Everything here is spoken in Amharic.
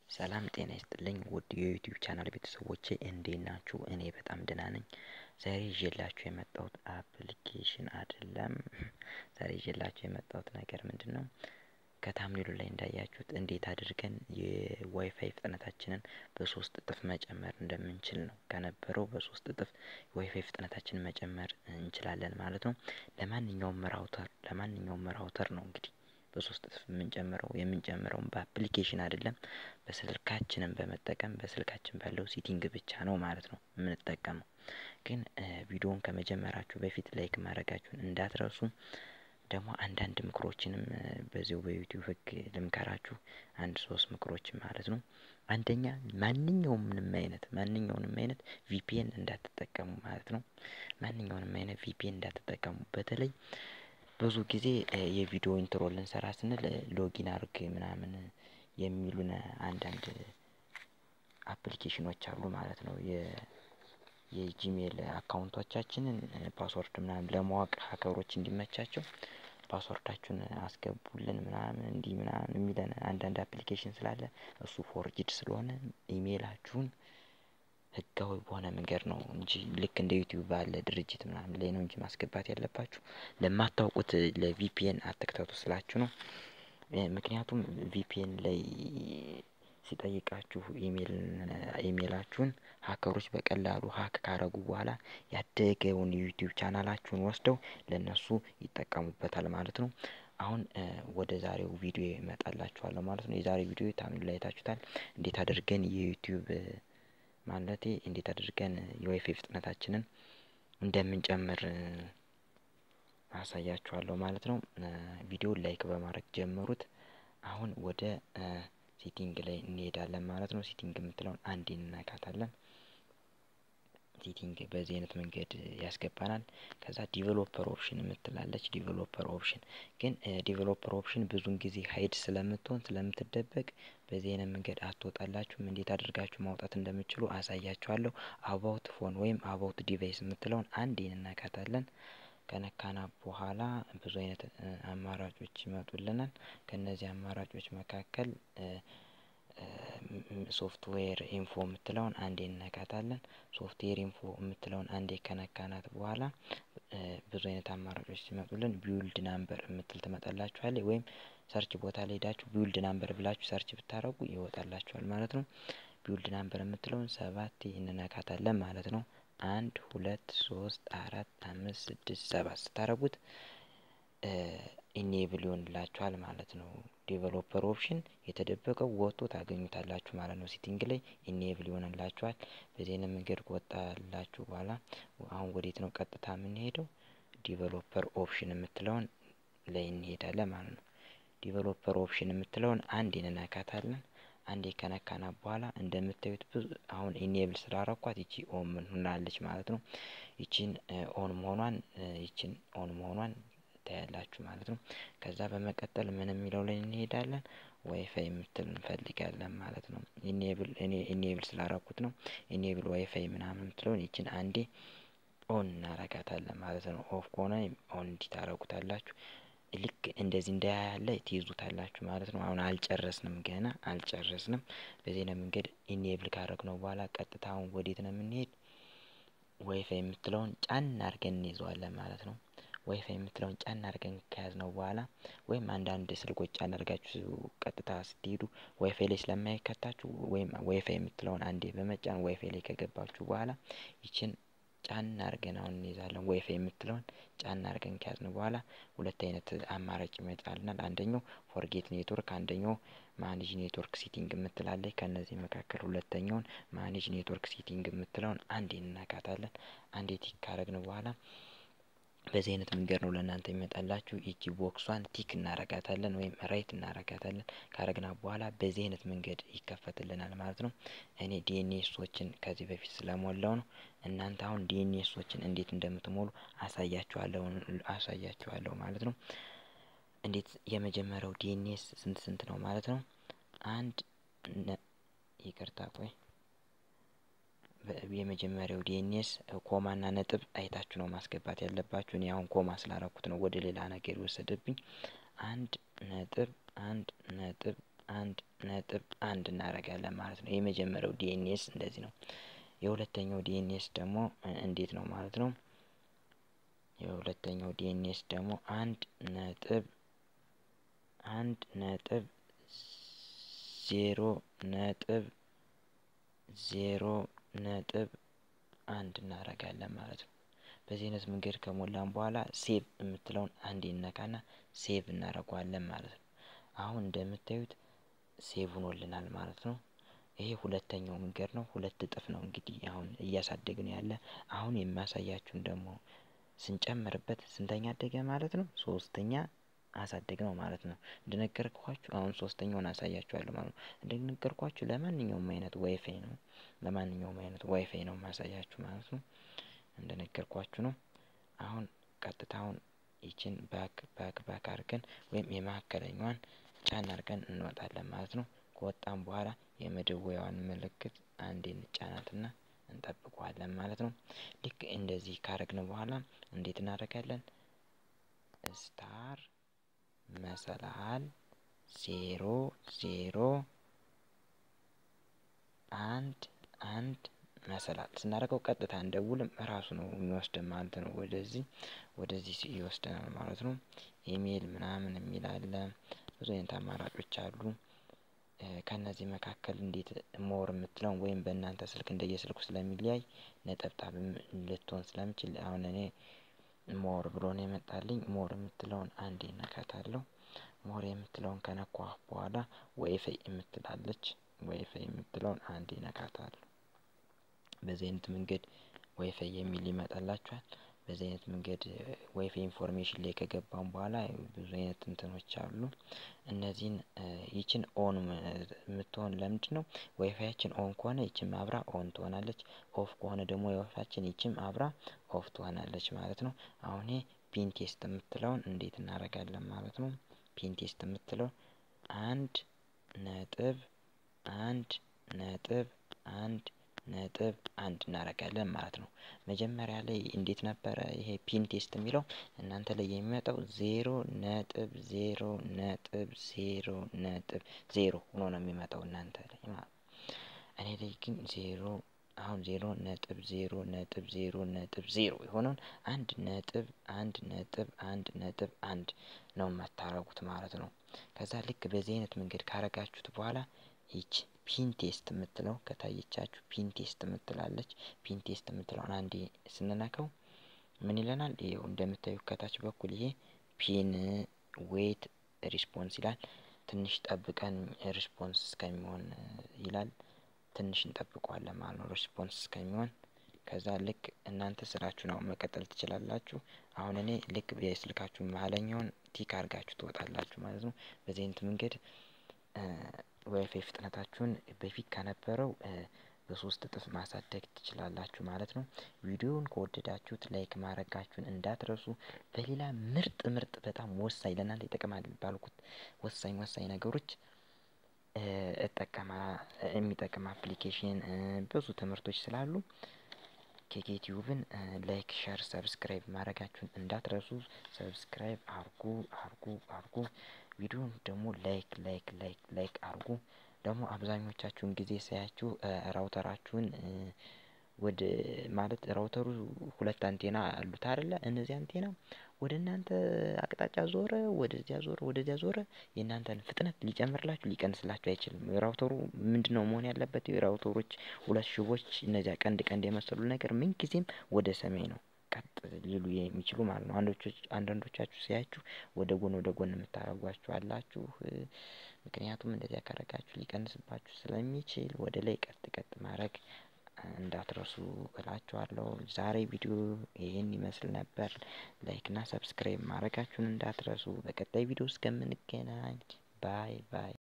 ሰላም ጤና ይስጥልኝ ውድ የዩቲዩብ ቻናል ቤተሰቦቼ እንዴት ናችሁ? እኔ በጣም ደህና ነኝ። ዛሬ ይዤላችሁ የመጣሁት አፕሊኬሽን አይደለም። ዛሬ ይዤላችሁ የመጣሁት ነገር ምንድን ነው? ከታምኔሉ ላይ እንዳያችሁት እንዴት አድርገን የዋይፋይ ፍጥነታችንን በሶስት እጥፍ መጨመር እንደምንችል ነው። ከነበረው በሶስት እጥፍ የዋይፋይ ፍጥነታችንን መጨመር እንችላለን ማለት ነው። ለማንኛውም ራውተር ለማንኛውም ራውተር ነው እንግዲህ በሶስት እጥፍ የምንጨምረው የምንጨምረውም በአፕሊኬሽን አይደለም በስልካችንን በመጠቀም በስልካችን ባለው ሴቲንግ ብቻ ነው ማለት ነው የምንጠቀመው። ግን ቪዲዮውን ከመጀመራችሁ በፊት ላይክ ማድረጋችሁን እንዳትረሱ። ደግሞ አንዳንድ ምክሮችንም በዚሁ በዩቲዩብ ህግ ልምከራችሁ አንድ ሶስት ምክሮችን ማለት ነው። አንደኛ ማንኛውም ምንም አይነት ማንኛውንም አይነት ቪፒኤን እንዳትጠቀሙ ማለት ነው። ማንኛውንም አይነት ቪፒኤን እንዳትጠቀሙ በተለይ ብዙ ጊዜ የቪዲዮ ኢንትሮ ልንሰራ ስንል ሎጊን አርግ ምናምን የሚሉን አንዳንድ አፕሊኬሽኖች አሉ ማለት ነው። የጂሜል አካውንቶቻችንን ፓስወርድ ምናምን ለማወቅ ሀከሮች እንዲመቻቸው ፓስወርዳችሁን አስገቡልን ምናምን እንዲህ ምናምን የሚለን አንዳንድ አፕሊኬሽን ስላለ እሱ ፎርጅድ ስለሆነ ኢሜይላችሁን ህጋዊ በሆነ መንገድ ነው እንጂ ልክ እንደ ዩቲዩብ ባለ ድርጅት ምናምን ላይ ነው እንጂ ማስገባት ያለባችሁ። ለማታውቁት ለቪፒኤን አትክተቱ ስላችሁ ነው። ምክንያቱም ቪፒኤን ላይ ሲጠይቃችሁ ኢሜል ኢሜላችሁን ሀከሮች በቀላሉ ሀክ ካረጉ በኋላ ያደገውን የዩቲዩብ ቻናላችሁን ወስደው ለእነሱ ይጠቀሙበታል ማለት ነው። አሁን ወደ ዛሬው ቪዲዮ እመጣላችኋለሁ ማለት ነው። የዛሬው ቪዲዮ ታምኔሉ ላይ አይታችሁታል። እንዴት አድርገን የዩቲዩብ ማለቴ እንዴት አድርገን የዋይፋይ ፍጥነታችንን እንደምንጨምር አሳያችኋለሁ ማለት ነው። ቪዲዮውን ላይክ በማድረግ ጀምሩት። አሁን ወደ ሴቲንግ ላይ እንሄዳለን ማለት ነው። ሴቲንግ የምትለውን አንዴ እንነካታለን። ሴቲንግ በዚህ አይነት መንገድ ያስገባናል። ከዛ ዲቨሎፐር ኦፕሽን የምትላለች ዲቨሎፐር ኦፕሽን ግን ዲቨሎፐር ኦፕሽን ብዙን ጊዜ ሀይድ ስለምትሆን ስለምትደበቅ በዚህ አይነት መንገድ አትወጣላችሁም። እንዴት አድርጋችሁ ማውጣት እንደምችሉ አሳያችኋለሁ። አባውት ፎን ወይም አባውት ዲቫይስ የምትለውን አንዴ እንነካታለን። ከነካና በኋላ ብዙ አይነት አማራጮች ይመጡልናል። ከእነዚህ አማራጮች መካከል ሶፍትዌር ኢንፎ የምትለውን አንዴ እንነካታለን። ሶፍትዌር ኢንፎ የምትለውን አንዴ ከነካናት በኋላ ብዙ አይነት አማራጮች ሲመጡልን ቢውልድ ናምበር የምትል ትመጣላችኋለች። ወይም ሰርች ቦታ ላይ ሄዳችሁ ቢውልድ ናምበር ብላችሁ ሰርች ብታደርጉ ይወጣላችኋል ማለት ነው። ቢውልድ ናምበር የምትለውን ሰባቴ እንነካታለን ማለት ነው። አንድ ሁለት ሶስት አራት አምስት ስድስት ሰባት ስታደርጉት ኢኔብል ይሆንላችኋል ማለት ነው። ዴቨሎፐር ኦፕሽን የተደበቀው ወጥቶ ታገኙታላችሁ ማለት ነው። ሴቲንግ ላይ ኢኔብል ይሆንላችኋል። በዚህ አይነት መንገድ ከወጣላችሁ በኋላ አሁን ወዴት ነው ቀጥታ የምንሄደው? ዲቨሎፐር ኦፕሽን የምትለውን ላይ እንሄዳለን ማለት ነው። ዲቨሎፐር ኦፕሽን የምትለውን አንዴ እንነካታለን። አንዴ ከነካና በኋላ እንደምታዩት ብዙ አሁን ኢኔብል ስላረኳት ይቺ ኦን ምን ሆናለች ማለት ነው። ይቺን ኦን መሆኗን ይቺን ኦን መሆኗን ታያላችሁ ማለት ነው። ከዛ በመቀጠል ምን የሚለው ላይ እንሄዳለን? ዋይፋይ የምትል እንፈልጋለን ማለት ነው። ኢኔብል እኔ ኢኔብል ስላረኩት ነው። ኢኔብል ዋይፋይ ምናምን የምትለውን ይችን አንዴ ኦን እናረጋታለን ማለት ነው። ኦፍ ከሆነ ኦን እንዲህ ታረጉታላችሁ። ልክ እንደዚህ እንዳያለ ትይዙታላችሁ ማለት ነው። አሁን አልጨረስንም፣ ገና አልጨረስንም። በዚህ ነው መንገድ ኢኔብል ካረግነው በኋላ ቀጥታ አሁን ወዴት ነው የምንሄድ? ዋይፋይ የምትለውን ጫን አድርገን እንይዘዋለን ማለት ነው። ዋይፋይ የምትለውን ጫን አድርገን ከያዝነው በኋላ ወይም አንዳንድ ስልኮች ጫን አድርጋችሁ ቀጥታ ስትሄዱ ዋይፋይ ላይ ስለማይከታችሁ ወይም ዋይፋይ የምትለውን አንዴ በመጫን ዋይፋይ ላይ ከገባችሁ በኋላ ይችን ጫን አድርገን አሁን እንይዛለን። ዋይፋይ የምትለውን ጫን አድርገን ከያዝን በኋላ ሁለት አይነት አማራጭ ይመጣልናል። አንደኛው ፎርጌት ኔትወርክ፣ አንደኛው ማኔጅ ኔትወርክ ሴቲንግ የምትላለች። ከእነዚህ መካከል ሁለተኛውን ማኔጅ ኔትወርክ ሴቲንግ የምትለውን አንዴ እንነካታለን። አንዴ ቲክ ካረግን በኋላ በዚህ አይነት መንገድ ነው ለእናንተ የሚመጣላችሁ። ይቺ ቦክሷን ቲክ እናረጋታለን ወይም ራይት እናረጋታለን። ካረግና በኋላ በዚህ አይነት መንገድ ይከፈትልናል ማለት ነው። እኔ ዲኤንኤሶችን ከዚህ በፊት ስለሞላው ነው። እናንተ አሁን ዲኤንኤሶችን እንዴት እንደምትሞሉ አሳያችኋለሁ አሳያችኋለሁ ማለት ነው። እንዴት የመጀመሪያው ዲኤንኤስ ስንት ስንት ነው ማለት ነው? አንድ ይቅርታ ቆይ የመጀመሪያው ዲኤንኤስ ኮማና ነጥብ አይታችሁ ነው ማስገባት ያለባችሁ። እኔ አሁን ኮማ ስላረኩት ነው ወደ ሌላ ነገር የወሰደብኝ። አንድ ነጥብ አንድ ነጥብ አንድ ነጥብ አንድ እናደርጋለን ማለት ነው። የመጀመሪያው ዲኤንኤስ እንደዚህ ነው። የሁለተኛው ዲኤንኤስ ደግሞ እንዴት ነው ማለት ነው? የሁለተኛው ዲኤንኤስ ደግሞ አንድ ነጥብ አንድ ነጥብ ዜሮ ነጥብ ዜሮ ነጥብ አንድ እናደርጋለን ማለት ነው። በዚህ አይነት መንገድ ከሞላን በኋላ ሴቭ የምትለውን አንዴ እነካና ሴቭ እናደርገዋለን ማለት ነው። አሁን እንደምታዩት ሴቭ ሆኖልናል ማለት ነው። ይሄ ሁለተኛው መንገድ ነው። ሁለት እጥፍ ነው እንግዲህ አሁን እያሳደግን ያለ። አሁን የሚያሳያችሁን ደግሞ ስንጨምርበት ስንተኛ አደገ ማለት ነው? ሶስተኛ አሳደግ ነው ማለት ነው። እንደነገርኳችሁ አሁን ሶስተኛውን አሳያችኋለሁ ማለት ነው። እንደነገርኳችሁ ለማንኛውም አይነት ዋይፋይ ነው ለማንኛውም አይነት ዋይፋይ ነው ማሳያችሁ ማለት ነው። እንደነገርኳችሁ ነው። አሁን ቀጥታውን ይችን ባክ ባክ ባክ አድርገን ወይም የመካከለኛዋን ጫን አድርገን እንወጣለን ማለት ነው። ከወጣን በኋላ የመደወያዋን ምልክት አንዴ እንጫናትና እንጠብቀዋለን ማለት ነው። ልክ እንደዚህ ካረግን በኋላ እንዴት እናደርጋለን? ስታር መሰላል ዜሮ ዜሮ አንድ አንድ መሰላል ስናደርገው ቀጥታ እንደውልም እራሱ ነው የሚወስደን ማለት ነው። ወደዚህ ወደዚህ ይወስደናል ማለት ነው። ኢሜይል ምናምን የሚል አለ። ብዙ አይነት አማራጮች አሉ። ከእነዚህ መካከል እንዴት ሞር የምትለውን ወይም በእናንተ ስልክ እንደየስልኩ ስለሚለያይ ነጠብጣብም ልትሆን ስለምችል አሁን እኔ ሞር ብሎ ነው የመጣልኝ። ሞር የምትለውን አንዴ እነካታለሁ። ሞር የምትለውን ከነኳሁ በኋላ ዋይፋይ የምትላለች ዋይፋይ የምትለውን አንዴ እነካታለሁ። በዚህ አይነት መንገድ ዋይፋይ የሚል ይመጣላችኋል። በዚህ አይነት መንገድ ዋይፋይ ኢንፎርሜሽን ላይ ከገባን በኋላ ብዙ አይነት እንትኖች አሉ። እነዚህን ይችን ኦን የምትሆን ለምንድን ነው? ዋይፋያችን ኦን ከሆነ ይችም አብራ ኦን ትሆናለች። ኦፍ ከሆነ ደግሞ ዋይፋያችን ይችም አብራ ኦፍ ትሆናለች ማለት ነው። አሁን ይሄ ፒን ቴስት የምትለውን እንዴት እናደርጋለን ማለት ነው? ፒን ቴስት የምትለው አንድ ነጥብ አንድ ነጥብ አንድ ነጥብ አንድ እናደርጋለን ማለት ነው። መጀመሪያ ላይ እንዴት ነበረ ይሄ ፒን ቴስት የሚለው እናንተ ላይ የሚመጣው ዜሮ ነጥብ ዜሮ ነጥብ ዜሮ ነጥብ ዜሮ ሆኖ ነው የሚመጣው እናንተ ላይ ማለት ነው። እኔ ላይ ግን ዜሮ አሁን ዜሮ ነጥብ ዜሮ ነጥብ ዜሮ ነጥብ ዜሮ የሆነውን አንድ ነጥብ አንድ ነጥብ አንድ ነጥብ አንድ ነው የማታረጉት ማለት ነው። ከዛ ልክ በዚህ አይነት መንገድ ካረጋችሁት በኋላ ይች ፒን ቴስት የምትለው ከታየቻችሁ ፒን ቴስት የምትላለች ፒን ቴስት የምትለውን አንዴ ስንነካው ምን ይለናል? ይኸው እንደምታዩት ከታች በኩል ይሄ ፒን ዌት ሪስፖንስ ይላል። ትንሽ ጠብቀን ሪስፖንስ እስከሚሆን ይላል። ትንሽ እንጠብቀዋለን ማለት ነው ሪስፖንስ እስከሚሆን። ከዛ ልክ እናንተ ስራችሁን አሁን መቀጠል ትችላላችሁ። አሁን እኔ ልክ የስልካችሁ መሀለኛውን ቲክ አድርጋችሁ ትወጣላችሁ ማለት ነው። በዚህ አይነት መንገድ ዋይፋይ ፍጥነታችሁን በፊት ከነበረው በሶስት እጥፍ ማሳደግ ትችላላችሁ ማለት ነው። ቪዲዮውን ከወደዳችሁት ላይክ ማድረጋችሁን እንዳትረሱ። በሌላ ምርጥ ምርጥ በጣም ወሳኝ ለእናንተ ይጠቅማል ባልኩት ወሳኝ ወሳኝ ነገሮች እጠቀማ የሚጠቅም አፕሊኬሽን ብዙ ትምህርቶች ስላሉ ኬኬቲዩብን ላይክ ሸር ሰብስክራይብ ማድረጋችሁን እንዳትረሱ። ሰብስክራይብ አርጉ አርጉ አርጉ። ቪዲዮውን ደግሞ ላይክ ላይክ ላይክ ላይክ አርጉ። ደግሞ አብዛኞቻችሁን ጊዜ ሳያችሁ ራውተራችሁን ወደ ማለት ራውተሩ ሁለት አንቴና አሉት አይደለ? እነዚህ አንቴና ወደ እናንተ አቅጣጫ ዞረ፣ ወደዚያ ዞረ፣ ወደዚያ ዞረ። የእናንተን ፍጥነት ሊጨምርላችሁ ሊቀንስላችሁ አይችልም። ራውተሩ ምንድነው መሆን ያለበት? የራውተሮች ሁለት ሽቦች እነዚያ ቀንድ ቀንድ የመሰሉ ነገር ምን ጊዜም ወደ ሰማይ ነው ቀጥ ሊሉ የሚችሉ ማለት ነው። አንዳንዶቻችሁ ሲያችሁ ወደ ጎን ወደ ጎን የምታደርጓችሁ አላችሁ። ምክንያቱም እንደዚያ ካረጋችሁ ሊቀንስባችሁ ስለሚችል ወደ ላይ ቀጥ ቀጥ ማድረግ እንዳትረሱ እላችኋለሁ። ዛሬ ቪዲዮ ይህን ይመስል ነበር። ላይክ እና ሰብስክራይብ ማድረጋችሁን እንዳትረሱ። በቀጣይ ቪዲዮ እስከምንገናኝ ባይ ባይ።